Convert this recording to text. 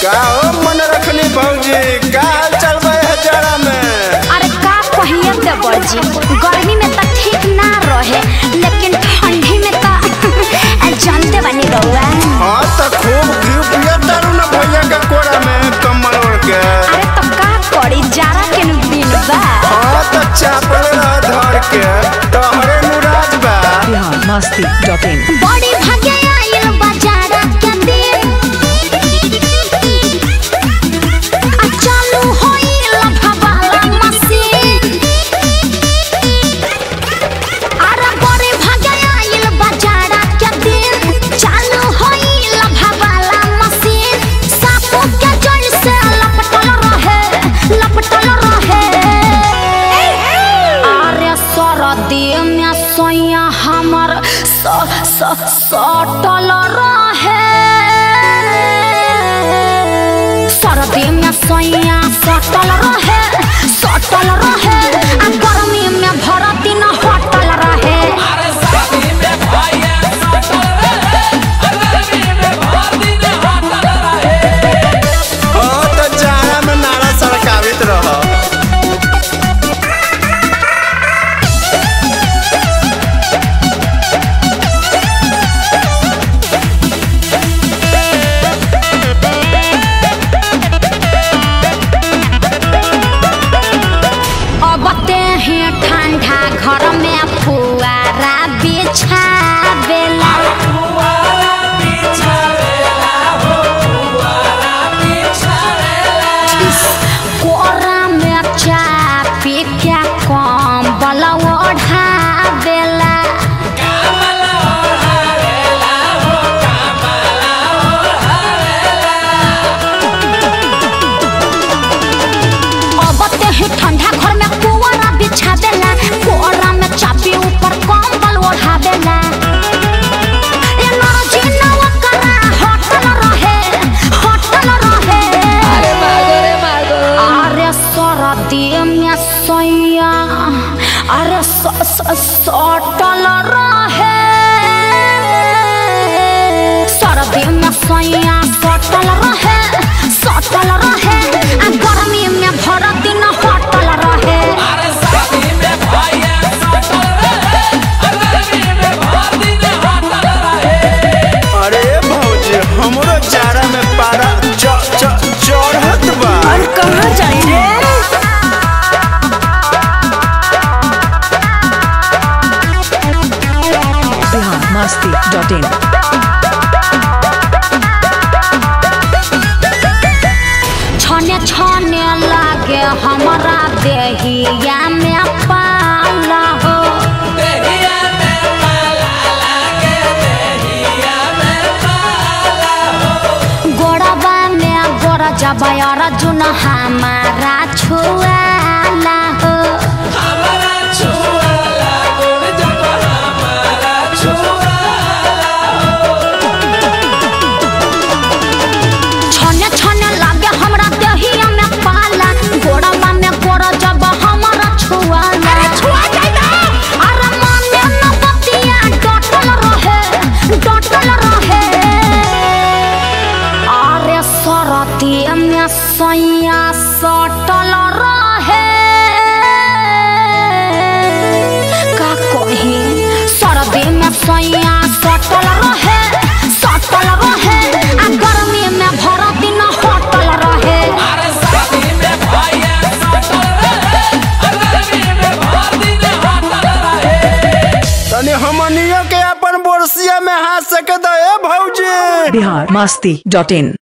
का हो मन रखनी भौजी का हाल चल बा हजारा में अरे का कहिए देवर जी गर्मी में तो ठीक ना रहे लेकिन ठंडी में तो जानते बनी रहुआ हाँ तो खूब घी पिया तारू ना भैया के कोरा में कम्बल ओढ़ के अरे तो का करी जारा के नु दिन बा हाँ तो चापल रह धर के तोहरे नुराज बा बिहार मस्ती डॉट इन बड़ी भाग्य आइल बाजारा के दिन आ चालू होइल भवाला मशीन अरे बड़ी भाग्य आइल बाजारा के दिन चालू होइल भवाला मशीन सापो के जैसे लपटल रहे लपटल रहे अरे सरदी में सोया हमर स स सटल रहे सरदी में सोया सटल रहे सटल रहे आ गर्मी में भर दिन हटल रहे हाँ तो जाड़ा में नारा सड़कावित रह अब ते ही ठंडा घर में फुआरा बिछावेला कोरा में चापी के कम्बल ओढ़ावेला अब ते ही ठंडा घर में पुआरा बिछावेला कोरा में चापी ऊपर कम्बल ओढ़ावेला एनर्जी नवा करा हटल रहे हटल रहे अरे मागो रे मागो अरे सरदी में सैया अरे स स सटल रहे सरदी में सैया सटल रहे सटल रहे आ गर्मी में भर दिन हटल रहे अरे भौजी हमरो जाड़ा में पारा च च चढ़त बा कहाँ जाई रे बिहार मस्ती डॉट इन छने छने लागे हमरा देहिया में पाला हो गोड़बा में गोड़ जब अर्जुन हमारा छुआला हो छने छने लागे हमरा देहिया में पाला गोड़बा में गोड़ जब हमरा छुआला अरे छुआ जाइबा अरे मने न बतिया डटल रहे डटल रहे अरे सरती में सैया सटल रहे का कही सरदी में सैया सटल रहे सटल रहे आ गर्मी में भर दिन हटल रहे तनी हमनियो के अपन बोरसिया में हाथ सके दे भौजी बिहार मस्ती डॉट इन